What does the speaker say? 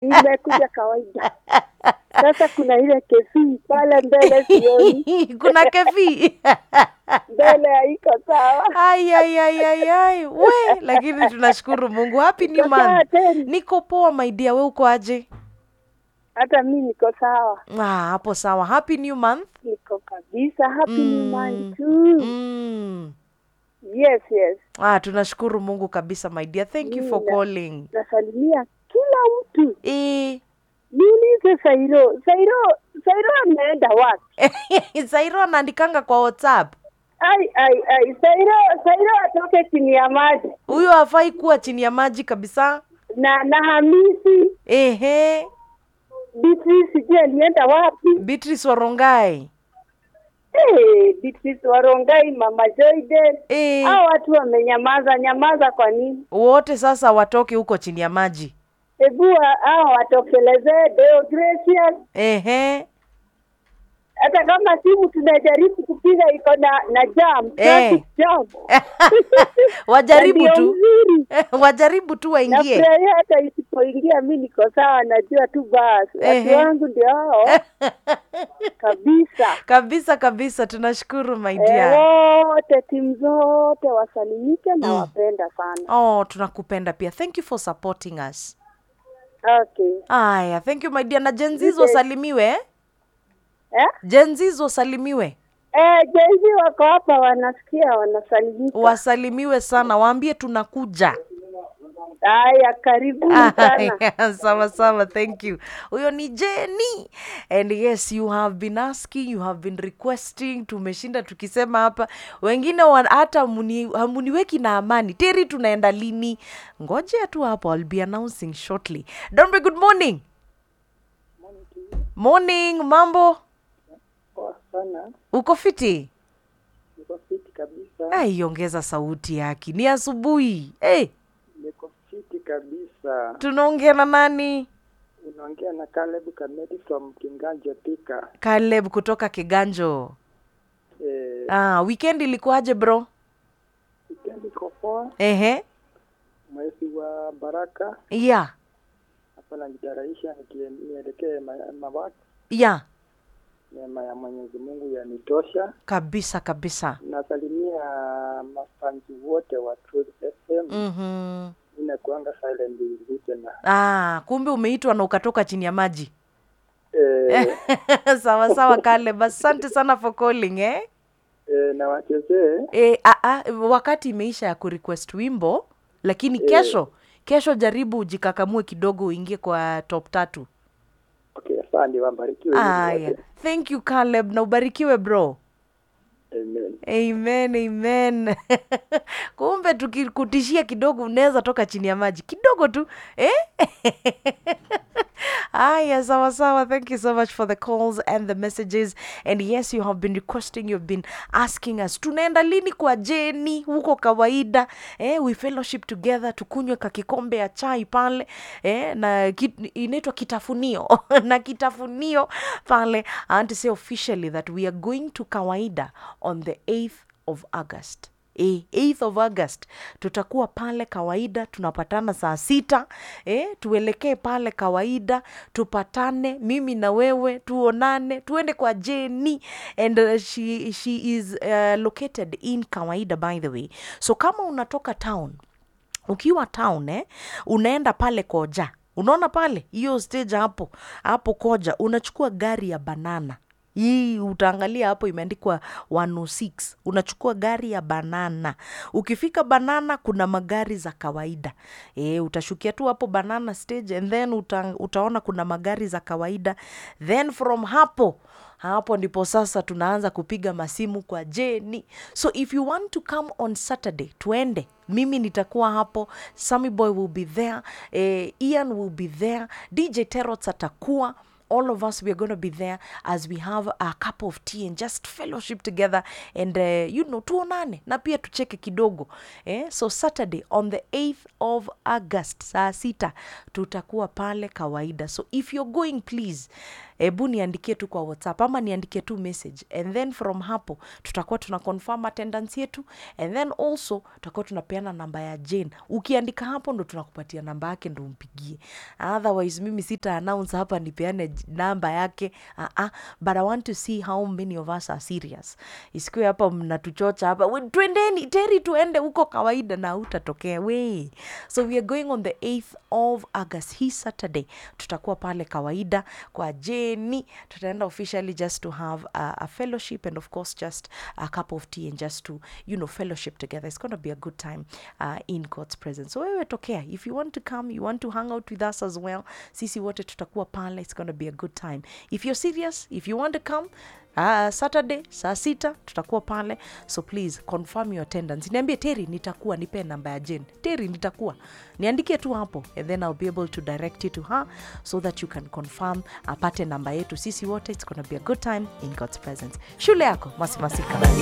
nimekuja kawaida sasa kuna ile kefii pale mbele sioni kuna kefi mbele haiko sawa ai ai ai ai ai we lakini tunashukuru mungu happy new Uko sawa month tena? niko poa my dear we uko aje hata mi niko sawa ah, hapo sawa happy new month niko kabisa happy new Mm. month too mm. yes yes ah, tunashukuru mungu kabisa my dear thank you for Mm, na- calling nasalimia kila mtu e, niulize sairo sairo sairo ameenda wapi sairo anaandikanga kwa whatsapp ai ai ai sairo sairo atoke chini ya maji huyo hafai kuwa chini ya maji kabisa na na hamisi ehe Beatrice sijui alienda wapi beatrice warongai hey, Beatrice warongai mama joyden e, hao watu wamenyamaza nyamaza kwa nini wote sasa watoke huko chini ya maji hebu wa- hao watokelezee Deo Gracious ehe hata kama simu tunajaribu kupiga iko na na jam Eh. traffic jam wajaribu Na ndio tu mzuri wajaribu tu waingie nafurahia hata isipoingia mi niko sawa najua tu basi watu Ehe. wangu ndio hao kabisa kabisa kabisa tunashukuru my Eh, dear wote timu zote wasalimike na Mm. wapenda sana oh tunakupenda pia thank you for supporting us okay aya thank you my dear na jenzis Okay. wasalimiwe eh? eh? jenzis wasalimiwe Eh, jenzi wako hapa wanasikia wanasalimika wasalimiwe sana waambie tunakuja haya karibuni sana Aya, sawa sawa thank you huyo ni jeni and yes you have been asking you have been requesting tumeshinda tukisema hapa wengine wa- hata hamuni- hamuniweki na amani teri tunaenda lini ngojea tu hapo I'll be announcing shortly Dombe, good morning morning mambo Poa sana uko fiti niko fiti kabisa ai ongeza sauti yake ni asubuhi hey, niko fiti kabisa tunaongea na nani unaongea na Caleb Kamedi from Kinganja Thika Caleb kutoka Kiganjo. eh, Ah, weekend ilikuwaje bro? weekend iko poa Ehe. mwezi wa baraka Yeah. hapa najitarahisha nielekee mawaki Yeah. neema ya Mwenyezi Mungu yanitosha Kabisa kabisa. nasalimia mafanzi wote wa Truth FM Mhm. inakuanga silent listener Ah, kumbe umeitwa na ukatoka chini ya maji. eh, sawa sawa Caleb. Asante sana for calling eh. eh, na wachezee E, a, a, wakati imeisha ya kurequest wimbo lakini kesho kesho jaribu ujikakamue kidogo uingie kwa top tatu. okay asante wabarikiwe nyinyi Aya. wote. Thank you Caleb na ubarikiwe bro. amen amen amen kumbe tukikutishia kidogo unaweza toka chini ya maji kidogo tu eh? aya sawa sawa thank you so much for the calls and the messages and yes you have been requesting you've been asking us tunaenda lini kwa jeni huko kawaida eh, we fellowship together tukunywe kakikombe ya chai pale eh, na kit, inaitwa kitafunio na kitafunio pale I want to say officially that we are going to kawaida on the 8th of august Eh, 8th of august tutakuwa pale kawaida tunapatana saa sita eh, tuelekee pale kawaida tupatane mimi na wewe tuonane tuende kwa jeni and uh, she, she is uh, located in kawaida by the way so kama unatoka town ukiwa town eh, unaenda pale koja unaona pale hiyo stage hapo hapo koja unachukua gari ya banana hii utaangalia hapo imeandikwa 106 unachukua gari ya banana ukifika banana kuna magari za kawaida e, utashukia tu hapo banana stage and then uta, utaona kuna magari za kawaida then from hapo hapo ndipo sasa tunaanza kupiga masimu kwa jeni so if you want to come on saturday tuende mimi nitakuwa hapo Sammy boy will be there eh, ian will be there dj terots atakuwa all of us we are going to be there as we have a cup of tea and just fellowship together and uh, you know tuonane na pia tucheke kidogo eh? so saturday on the 8th of august saa sita tutakuwa pale kawaida so if you're going please hebu niandikie tu kwa whatsapp ama niandikie tu message and then from hapo tutakuwa tuna confirm attendance yetu and then also tutakuwa tunapeana namba ya jane ukiandika hapo ndo tunakupatia namba yake ndo umpigie otherwise mimi sita announce hapa nipeane j- namba yake uh -uh. but i want to see how many of us are serious isikiwe hapa mnatuchocha hapa "We, twendeni teri tuende huko kawaida na utatokea we so we are going on the 8th of august hii saturday tutakuwa pale kawaida kwa jeni tutaenda officially just to have a, a fellowship and of course just a cup of tea and just to you know fellowship together it's going to be a good time uh, in god's presence so wewe tokea if you want to come you want to hang out with us as well sisi wote tutakuwa pale it's going to be a good time if you're serious if you want to come Uh, saturday saa sita tutakuwa pale so please confirm your attendance niambie teri nitakuwa nipe namba ya jen teri nitakuwa niandikie tu hapo and then i'll be able to direct you to her so that you can confirm apate namba yetu sisi wote it's gonna be a good time in god's presence shule yako masimasika